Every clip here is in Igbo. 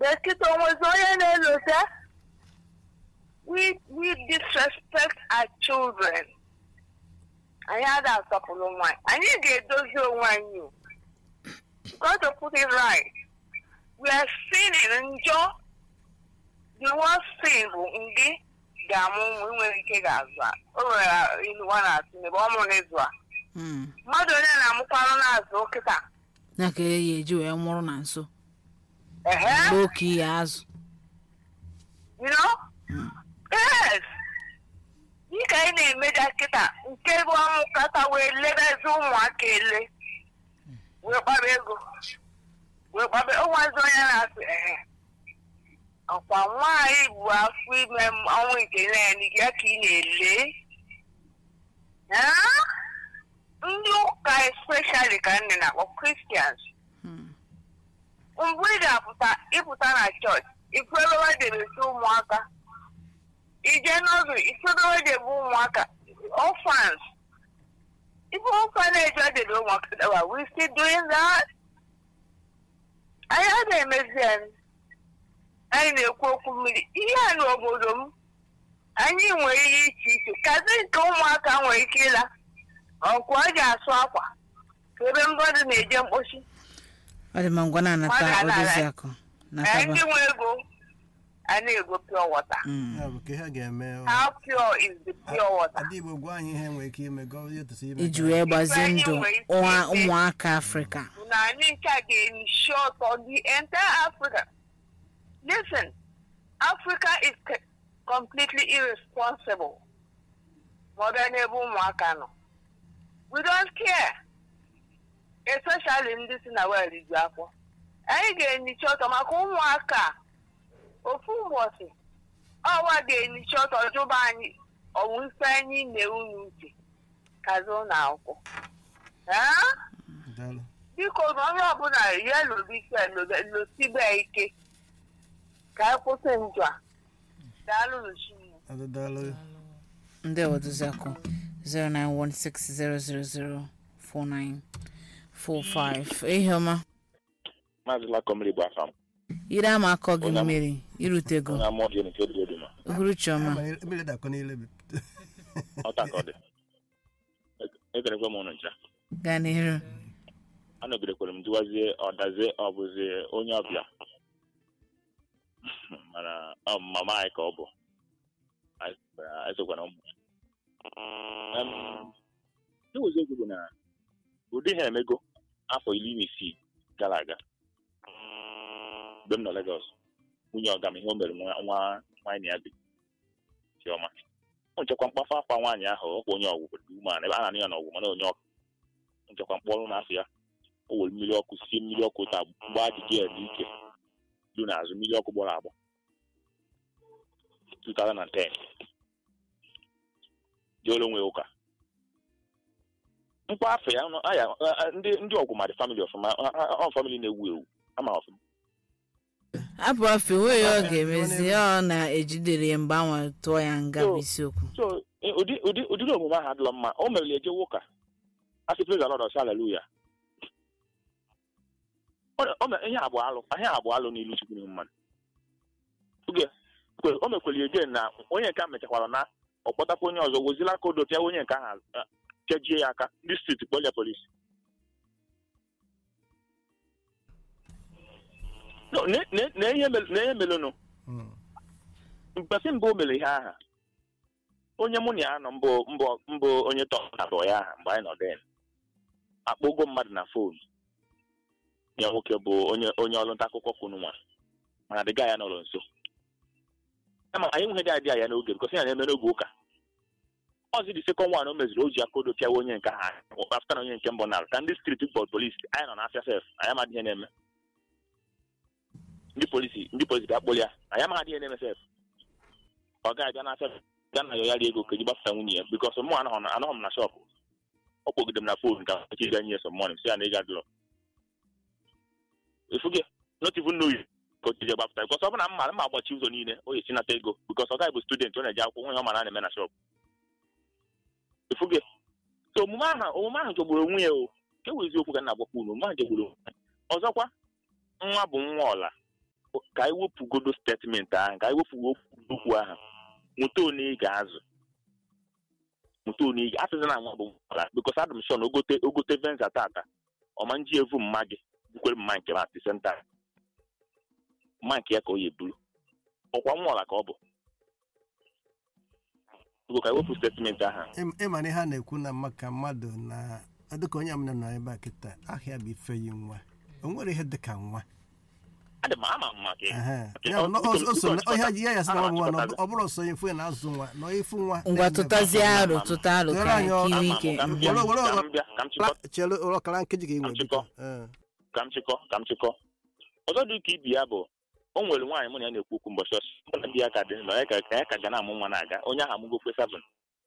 Bekịta onwezi onye na-elote we we disrespect our children. Anyị ada asọpụrụ nwanyị. Anyị ga-edozi onwe anyị. o. Got to put it right. We are sinning njọ. The worst sin bụ ndị ga-amụ ụmụ nwere ike ga-azụ a. O nwere ilu nwa na-atụ n'ebe ọ mụrụ ịzụ a. Mm. Mmadụ onye na-amụkwanụ na-azụ kịta. ya ka ya eji wee nwụrụ na nso Ehe. mgbe oke ihe azụ You know? Yes. Dịka anyị na-emeja kịta nke bụ ọmụkata wee lebezi ụmụaka ele wee gbaba ego wee gbaba ụmụazị onye na-asụ ehe ọkwa nwaanyị bụ afọ ime m ọnwụ nke naanị ya ka ị na-ele Ah? ndị ụka especially ka nne na-akpọ Christians Mm. mgbe ị ga-apụta ịpụta na chọọchị ifedowe debesi ụmụaka ije n'ọzọ ifedowe debe ụmụaka orphans ife orphanage ọ debe ụmụaka daba we still doing that anyị a na-emezi anyị anyị na-ekwu okwu mmiri ihe a n'obodo m anyị nwere ihe iche iche kazi nke ụmụaka nwere ike ịla ọkwa ọ ji asụ akwa ka ebe mmadụ na-eje mkpochi ọ dị ma ngwa na-anata Mmadụ anaghị. odozi akụ Ee, nataba ndị nwe ego a na-ego pure water. Mm. ya bụ ka ihe ga-eme ọ. How pure is the pure water? Ada Igbo gwa anyị ihe nwere ike ime gọ ihe tụsị ime iji ka- wee gbazie Ife anyị ndụ nwere ike ụwa- ime. ụmụaka afrịka Bụ na anyị nke a ga-ensure ọtọ the entire Africa. Listen, Africa is c- completely irresponsible. Ma ọ bịa n'ebe ụmụaka nọ. We don't care. Especially ndị si na wel ju afọ. Anyị ga-enyicha ọtọ maka ụmụaka a. ofu ụbọchị ọwa ga-enyicha ọtọ jụba anyị ọwụ ife anyị na-unu uche kazi ụlọ akwụkwọ Ah? Daalụ. biko na onye ọbụla ya lobike losibe ike ka anyị kwụsị njọ a daalụ n'Chineke. Ada daalụ. ndị odozi akụ 09160004945 ihe ọma maazị lakomri bụ afa m ire ama akọ gị Onye am- mmiri irutego onye amụọ dị nke dị ma uhuru chioma Abalị- Mmiri dakọ n'ile bi. ọta ka ọ dị ekerekwe m ụnụ ncha gaa n'iru anọgidekwere m jụwazie ọdazie ọ bụzi onye ọbịa mana ọ bụ mama anyị ka ọ bụ Anyị sokwara- anyị sokwara ụmụ ya Em, ịwụzi okwu bụ na ụdị ha emego afọ iri na isii gara aga mgbe m nọ Legọs nwunye ọga m ihe o mere nwa nwa nwaanyị ya bi chiọma ọ nchekwa mkpafa afa nwaanyị ahụ ọkwa onye ọgwụ dị umeala ebe a na-anụ ya n'ọgwụ mana onye ọkụ nchekwa mkpọrụ n'afọ ya o were mmiri ọkụ sie mmiri ọkụ taa mgbe ajụjụ ya dị ike du n'azụ mmiri ọkụ gbọrọ agbọ 2010 jeere onwe ụka mkpa afọ ya nọ- aya a- ndị ndị ọgwụ ma dị famili ọfụma ọ- ọ ọ famili na-ewu ewu ama ọfụma apụ afọ enweghị ọ ga-emezi ọ na-ejidere ya mgbe anwa tụọ ya nga bụ isiokwu so eh, ụdị ụdị ụdịrị omume ahụ adịla mma o meriri ejewe ụka asị praise the Lord ọsị haleluya Ọ- o me- ihe abụọ alụ ihe abụọ alụ n'ilu chukwu n'ihu mmadụ oge kwe- o mekwere ege na onye nke a mechakwara na ọ kpọtakwa onye ọzọ wezila aka odo pịa onye nke ahụ ah, kejie ya aka ndị steeti kpọlia polisi No, na- na- na ihe mel- na ihe melụnụ Mm. mgbesi mbụ o mere ihe aha onye mụ na ya nọ mbụ mbụ mbụ onye tọ na bụ ya aha mgbe anyị nọ den akpọgo mmadụ na fon ya nwoke bụ onye onye ọrụ nta akụkọ kwunu nwa mana dịga ya nọrọ nso ama anyị nweghị dị adị ya n'oge bikọsi ya na-eme n'oge ụka ọzi dị sekọnd wan o meziri o ji aka odo pịawa onye nke ha afta na onye nke mbụ nara ka ndị striti bọd polisi anyị nọ n'afịa sef anyị amadị ihe na-eme ndị polisi ndị polisi bịa kpụrụ ya anyị amaghị ihe na-eme sef ọ gaghị bịa n'afịa bịa na yọyarị ego ka eji gbapụta nwunye ya bikọs mụ anọghọ na- anọghọ m na shọpụ ọ kpọgide m na fon ka echi ga nye some money si ya na ego adịrọ efuge not even know you ka o jije gbapụta bikọs ọ bụ na m mara mma agbachi ụzọ niile o yi nata ego bikọs ọ gaghị bụ student ọ na-eji akwụkwọ nwe ọ mara na-eme na shọpụ efuge so omume ahụ omume ahụ jọgburu onwe ya o nke bụ eziokwu ka m na-agbakwa unu omume ahụ jọgburu onwe ya ọzọkwa nwa bụ nwa ọla ka anyị wepụgodo statement ahụ ka anyị wepụ okwu ahụ nweta onye ị ga-azụ nweta onye ị ga asịzị na nwa bụ ala bikos adị m shon ogote ogote venza tata ọma nji evu mma gị bukwere mma nke at the same time mma nke ya ka ọ ya eburu ọkwa nwa ọla ka ọ bụ biko ka anyị wepụ statement ahụ Ịm- ịma na ihe a na-ekwu na maka mmadụ na dịka onye amụna nọ ebe a kịta ahịa bụ ife yi nwa o nwere ihe dịka nwa adị m ama m maka ya Ehe. Okay, Ya bụ na biko- o- o biko so na- chịkọta. ihe ji ya ya sị na Ana ọ bụ nwa na ọ chịkọta. bụ- ọ bụrụ so ifu ya na-azụ nwa na ịfụ nwa ngwa na-eme- tụtazie aro tụta aro Tụọrọ ka anyị ọ- kiri Ama m, ike ka m bịa, Were- were- ka m bịa, ka m chịkọ- Kla- chere ọkara nkeji ka ị nwere Chịkọ. biko. Ee. ka m chịkọ ka m chịkọ ọzọ dị ka ibi ya bụ o nwere nwaanyị mụ na ya na-ekwu okwu mbọchị ọsọ mụ na di ya ka dị nọ ya ka ka ya ka ga na-amụ nwa na-aga onye ahụ amụgokwe seven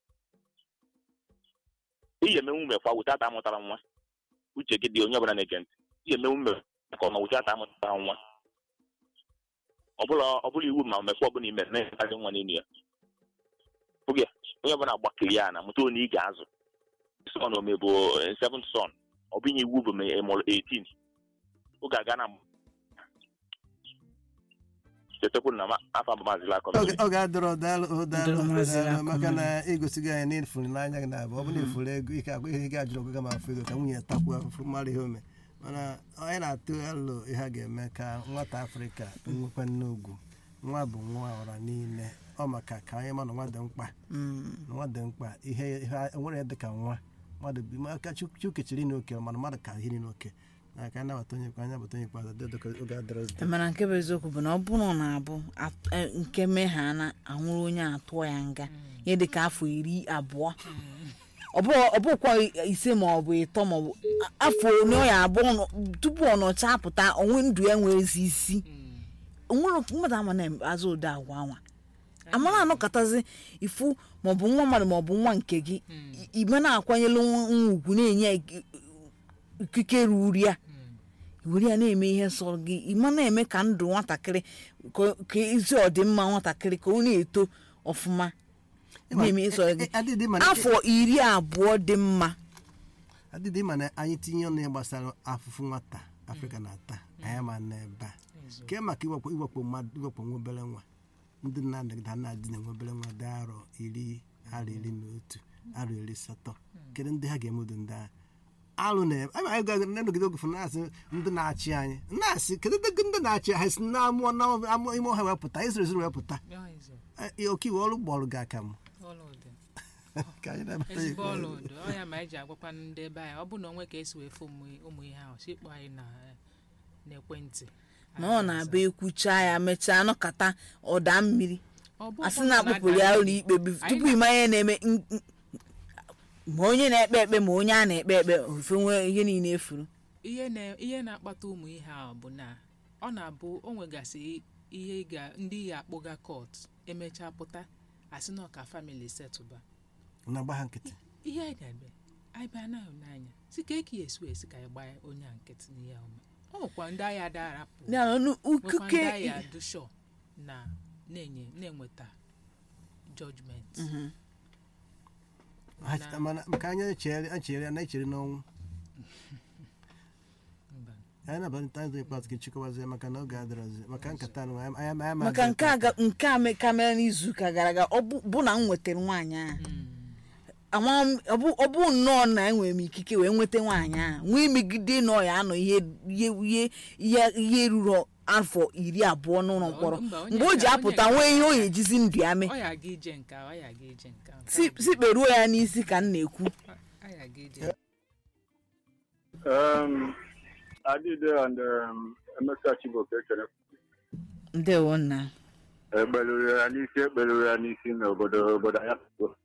ihe emenwu mekwa wụtata amụtara nwa uche gị dị onye ọbụla na-ege ntị ihe emenwu mere ka ọma wụtata amụtara nwa ọbụla ọbụla iwu ma mmekwa ọbụla ime na-ekarị nwa n'elu ya oge ya, onye ọbụla gbakiri ya na mụta onye ị ga-azụ son ome bụ eh, seventh son ọ bụ inye iwu bụ ma ị mụrụ 18 oge aga na chetakwu na ma- afọ abụ maazị lakọ Oge- oge adịrọ daalụ o, daalụ Daalụ, maazị daalụ, Akụnna. maka na igosigo anyị na ịfụrụ n'anya gị na-abụ ọ bụ na ịfụrụ ego ike agwa ihe gị ajụrụ ọgụga ma afụ ego ka nwunye takwuo afụfụ mara ihe ome mana anyị na-atụ alo ihe a ga-eme ka nwata afrịka nwekwa nne ugwu nwa bụ nwa ọra niile ọ maka ka anyị ma na nwa dị mkpa Mm. na nwa dị mkpa ihe ihe nwere ya dịka nwa mmadụ bi maka chukechiri n'oke mana mmadụ ka hiri n'oke na ka anyị nabata onye anyị nabata onye ikpeazụ dị dịka oge adịrọzi mana nke bụ eziokwu bụ na ọ bụrụ na abụ at- eh, nke megha na anwụrụ onye atụọ ya nga ihe dịka afọ iri abụọ ọ bụ- ọ bụkwa ise ma ọ bụ ịtọ ma ọ bụ afọ ole ọ ya abụọ nọ- tupu ọ nọcha apụta onwe ndụ ya nwere ezi isi onwere mmadụ ama na-azụ ụdị agwa anwa amara anọkọtazi ifu maọbụ nwa mmadụ maọbụ nwa nke gị i- igbe na-akwanyelu nwa nwa ugwu na-enye ya ik- ikike ruru ya were ya na-eme ihe nsọ gị ịma na-eme ka ndụ nwatakịrị ka- ka ezi ọdịmma nwatakịrị ka ọ na-eto ọfụma na-eme ihe nsọ gị adịdị mana afọ iri abụọ dị mma adịdị ma na anyị tinye ọnụ ya gbasara afụfụ nwata afrịka na-ata anyị ma n'ebe a ke maka iwepụ iwepụ mmadụ iwepụ nwa obere nwa ndị nna nna ha na-adị na nwa obere nwa dị arọ iri arọ iri na otu arọ iri asatọ kedu ndị ha ga-emedo ndị agha alụ na anyị anyị ga na-enogide oge fụna na-asị ndị na-achị anyị na-asị kedu ndị ndị na-achị ha si na amụọ na amụọ ime ọha wepụta izere ezere wepụta Eh, ọkaiwu ọrụ gbọrụ gị aka m ọlaụdị ka anyị na-eme ya. ezigbo ọlaụdị ọ ya ma anyị ji agwakwa ndị ebe anyị ọ bụ na onwe ka esi wee fụ ụmụ ụmụ ihe ahụ sikpọ anyị na n'ekwentị na ọ na-abịa ekwucha ya mechaa nọkata ọda mmiri Ọ bụ asị ụfọdụ na-akpụpụrụ ya ụlọ ikpe bi- Anyị tupu ịma ihe na-eme n- n- ma onye na-ekpe ekpe ma onye a na-ekpe ekpe ofe nwee ihe niile efuru ihe na ihe na-akpata ụmụ ihe ahụ bụ na ọ na-abụ o nwegasị ihe ga ndị ya akpụga kọt emechaa pụta asị na ọka famili setụba na-agba ha nkịtị ihe anyị na-eme anyị bịa na n'anya si ka eki esi esi ka anyị gbaa onye a nkịtị n'ihe ọma ọ nwekwa ndị agha darapụ ya na ọnụ nwekwa ndị ukuke agha dusho na na-enye na-enweta jọjment Ha cheta- mana maka anyị echere echere na echere n'ọnwụ anyị nabata ndị ikpeazụ ka chịkọbazie maka na oge adịrọzi maka nkata anụ anyị anyị anyị maka nke a ga- nke a me- ka mere n'izuụka gara aga ọ bụ bụ na m nwetara nwaanyị ahụ ama m ọ bụ ọ bụ nnọọ na enwere m ikike wee nweta nwaanyị ahụ nwee megide na ọ ya anọ ihe ihe ihe ihe ihe ruru afọ iri abụọ n'ụlọ mkpọrọ Mba, onye mgbe o ji ka- apụta onye ka- nwee ihe o ya ejizi ndụ ya mee ọ ya aga ije nke a, ọ ya aga ije nke a. si si kperuo ya n'isi ka m na-ekwu Ọ ya aga ije Um, Adide and um, Emeka Chibuike ekele ndewo nna ekpeluru ya n'isi ekpeluru ya n'isi n'obodo obodo ya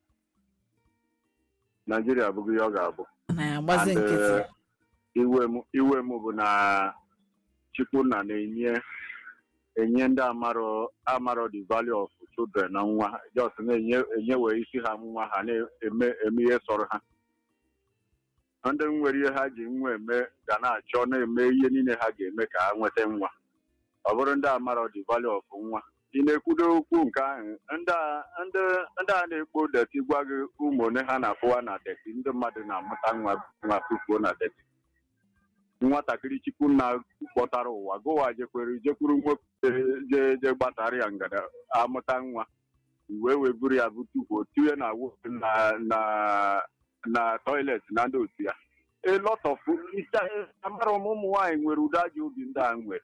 Naijiria abụghị ihe ọ ga-abụ na ya agbazi And, nkịtị uh, iwe m iwe m bụ na Chukwunna na-enye enye ndị amarọ amarọ the value of children na nwa just na-enye enyewe isi ha nwa ha na-eme eme ihe sọrọ ha ndị nwere ihe ha ji nwa eme ga na-achọ na-eme ihe niile ha ga-eme ka ha nweta nwa ọ bụrụ ndị amarọ the value of nwa ị na-ekwudo okwu nke ahụ ndị a- ndị ndị a na-ekpo deti gwa gị ụmụ one ha na-afụwa na deti ndị mmadụ na-amụta nwa nwa tufuo na deti nwatakịrị chukwu na kpọtara ụwa gụwa jekwere jekwuru nwoke je je gbatara ya ngada amụta nwa wee wee buru ya butufuo tinye na wo- na na na toilet na ndị otu ya a lot of amara m ụmụ nwaanyị nwere ụdị ajọ obi ndị a nwere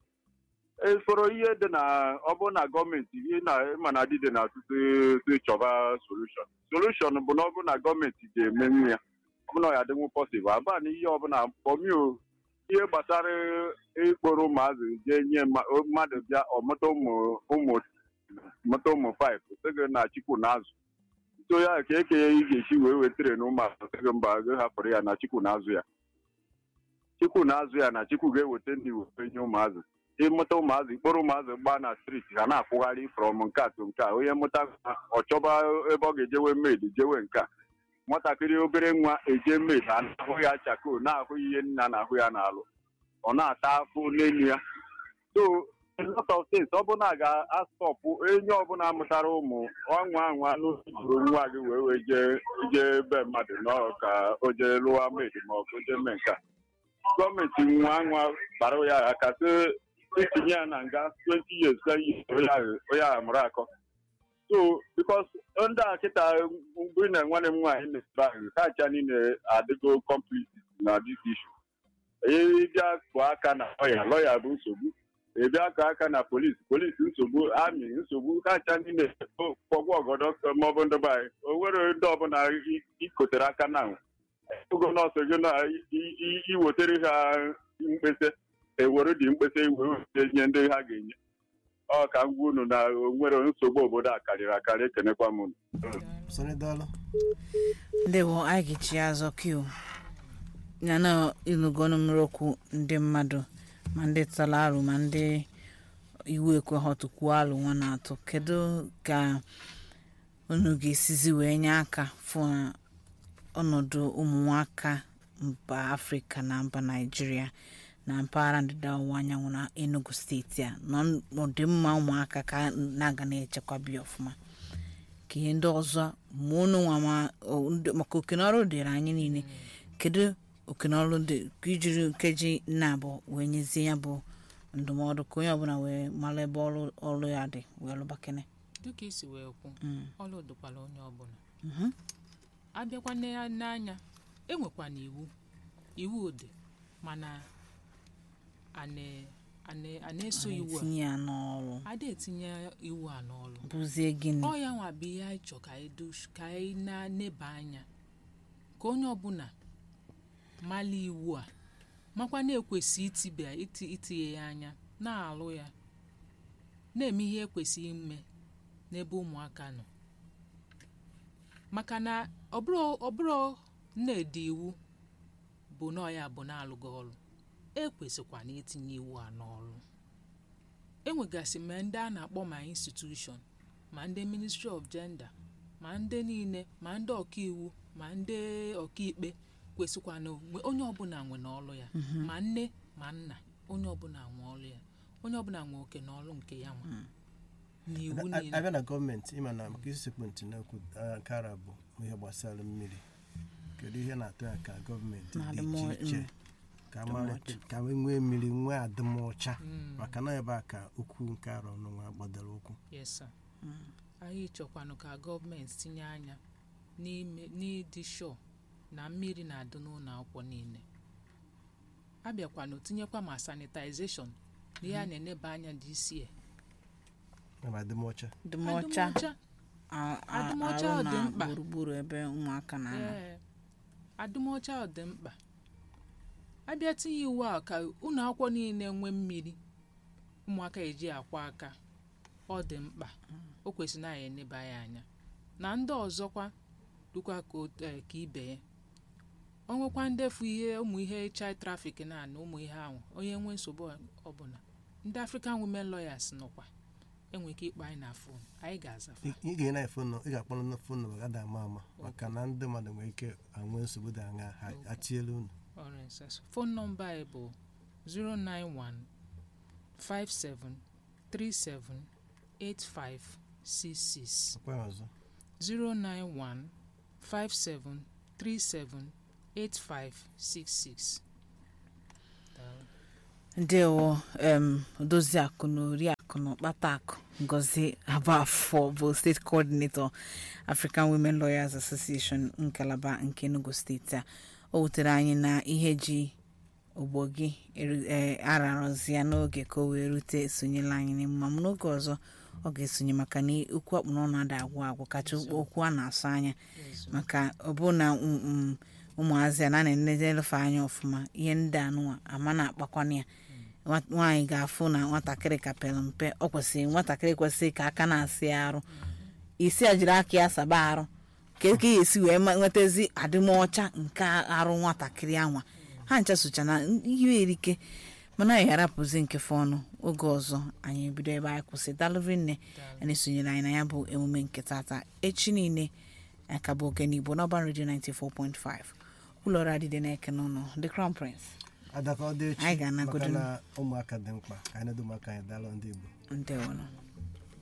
esoro ihe dị na ọ bụrụ na gọọmenti ihe na ịma na dị dị na ọtụtụ si chọba solushon solushon bụ na ọ bụrụ na gọọmenti ga-emenwu ya ọ bụrụ na ọ ya adịnwu pọsịbụl aba na ihe ọbụla pọmio ihe gbasara ịkpọrọ ụmụazị jee nye mma- mmadụ bịa ọmụta ụmụ ụmụ mụta ụmụ five sịgị na chukwu na-azụ so ya ka eke ya ị ga-esi wee wetere na ụmụazụ sịgị mba gị hapụrụ ya na chukwu na-azụ ya chukwu na-azụ ya na chukwu ga-eweta ndị wee nye ụmụazị ịmụta ụmụazị kpọrọ ụmụazị gbaa na striti ha na-akwụgharị frọm nke a to nke a onye mụta nwa, ọ chọba ebe ọ ga-ejewe maid jewe nke a nwatakịrị obere nwa eje maid a na-ahụ ya chako na-ahụ ihe nna na-ahụ ya n'alụ ọ na-ata afụ n'elu ya so a lot of things ọ bụla a ga-asọpụ enye ọbụla mụtara ụmụ ọnwa anwa n'usoro nwa gị wee wee jee jee be mmadụ nọ ka o jee lụwa maid ma ọ bụ jee mee nke a gọọmenti nwa nwa bara ya aka sị itinye ya na nga 20 years ka yi onye a mụrụ akọ so bikos ndị a kịta mgbe na nwanne m nwaanyị na-ebe ahụ ha acha niile adịgo complete na this issue ịbịa kụọ aka na lọya lọya bụ nsogbu ịbịa kụọ aka na polisi polisi nsogbu amị nsogbu ha acha niile kpọgwụ ọgọdọ maọbụ ndị be anyị o nwere ndị ọbụla i- ikotere aka na ogo nọọsụ gị na i- i- iwetere ha mkpesa ewere dị mkpesa iwe wete nye ndị ha ga-enye ọ ka m gwa unu na o nwere nsogbu obodo a karịrị akarị ekenekwa m unu sonye daalụ ndewo anyị ga-echi ya azọ kiu ya na ịnụgọnụ mmiri okwu ndị mmadụ ma ndị tara arụ ma ndị iwu ekweghọtụkwuo alụ nwa na-atụ kedu ka unu ga-esizi wee nye aka fụ na ọnọdụ ụmụnwaka mba afrịka na mba naijiria na mpaghara ndịda ọwụwa anyanwụ na enugu steeti a nọ n'ọdịmma ụmụaka ka na-aga na-echekwabi ọfụma ka ihe ndị ọzọ ma unu nwa ma o- ndị- maka okenọrụ dịrị anyị niile kedu okenọrụ dị ka ijiri nkeji nna abụọ wee nyezie ya bụ ndụmọdụ ka onye ọbụla wee mara ebe ọrụ ọrụ ya dị wee lụbakene dịka isi wee kwu Mm. ọlụ dịkwala onye ọbụla Mhm. abịakwa ne- n'anya enwekwana iwu iwu dị mana a na- a na- a na-eso iwu a tinye ya n'ọrụ ada etinye iwu a n'ọrụ bụzie gịnị ọ ya nwa bụ ihe anyị chọ ka anyị do- ka anyị na-neba anya ka onye ọbụla mala iwu a makwa na-ekwesị itibe iti itinye ya anya na-alụ ya na-eme ihe ekwesịghị ime n'ebe ụmụaka nọ maka na ọbụrụ ọbụrụ na-ede iwu bụ na ọya bụ na-alụghị ọrụ ekwesịkwa na itinye iwu a n'ọrụ enwegasị ma ndị a na-akpọ ma institution ma ndị ministry of gender ma ndị niile ma ndị ọkaiwu ma ndị ọkaikpe kwesịkwa na onwe- onye ọbụla nwe n'ọrụ ya ma nne ma nna onye ọbụla nwe ọrụ ya onye ọbụla nwe oke n'ọrụ nke ya nwa n'iwu A- niile abịa na gọọmenti ịma na maka isekpu ntị na-ekwu ah, nke ara bụ ihe gbasara mmiri kedu ihe na-atụ ya ka gọọmenti Na dị adịmọ- iche iche mm, ka mara ka e nwee mmiri nwee adịmọcha Mm. maka na ebe a ka okwu nke arọ n'ụwa gbadoro ụkwụ yes sir. anyị chọkwanụ ka gọọmenti tinye anya n'ime n'ịdị shọ na mmiri na-adị n'ụlọ akwụkwọ niile abịakwanụ tinyekwa ma sanitization na ihe a na-eneba anya dị isi ebe adịmọcha dịmọcha a- a- Adịmọcha arụ dị na mkpa. gburugburu ebe ụmụaka na-anọ ee adịmọcha ọ dị mkpa abịa tinye iwu a ka ụlọ akwụkwọ niile nwee mmiri ụmụaka eji akwa aka ọ dị mkpa o kwesịrị na ya eneba ya anya na ndị ọzọkwa dịkwa ka ot- eh, ka ibe ya o nwekwa ndefu ihe ụmụ ihe child traffic na na ụmụ ihe ahụ onye nwee nsogbu ọbụla ndị african women lawyers nọkwa enwere ike ịkpọ anyị na fon anyị ga-aza fa. ị ị ga-enye na fon ị ga-akpọrọ na fon nọmba gada ama ama maka na ndị mmadụ nwere ike anwe nsogbu dị anya ha atiela unu Alright, sir. So, phone number anyị bụ 091 57 37 8566 ọkwa ya ọzọ 091 57 37 8566 Daalụ. ndewo em dozie akụ na oriakụ na ọkpata akụ ngozi abafọ bụ steeti coordinator african women lawyers association ngalaba nke enugu steeti a o wutere anyị na ihe ji ogbo gị eru- eh, ararọzi ya n'oge ka o wee rute esonyela anyị n'emume m n'oge ọzọ ọ ga-esonye maka na okwu akpụ n'ọnụ ada agwụ agwụ kacha okwu a na-asụ anya maka ọ bụ na mm, mm, ụmụazị a na na-enedelefe anya ọfụma ihe ndị anụnwa ama na-akpakwana ya Nwa- nwaanyị ga-afụ na nwatakịrị ka pere mpe ọ kwesịrị nwatakịrị kwesịrị ka aka na-asị ya arụ isi a jiri aka ya saba arụ ka ka ya esi wee ma- nwetazi adịmọcha nke arụ nwatakịrị anwa ha ncha socha na ihe erike mana anyị arapụzi nke fọnụ oge ọzọ anyị ebido ebe anyị kwụsị dalụri nne anyị sonyere anyị na ya bụ emume nke tata echi niile aka bụ oge n'igbo n'ọban redio 94.5 ụlọọrụ adịde na-eke n'ụlọ the crown prince adaka ọ dị echi Anyị ga-anagodu maka na ụmụaka dị mkpa ka anyị na-edo ụmụaka anyị daalụ ndị igbo ndewonụ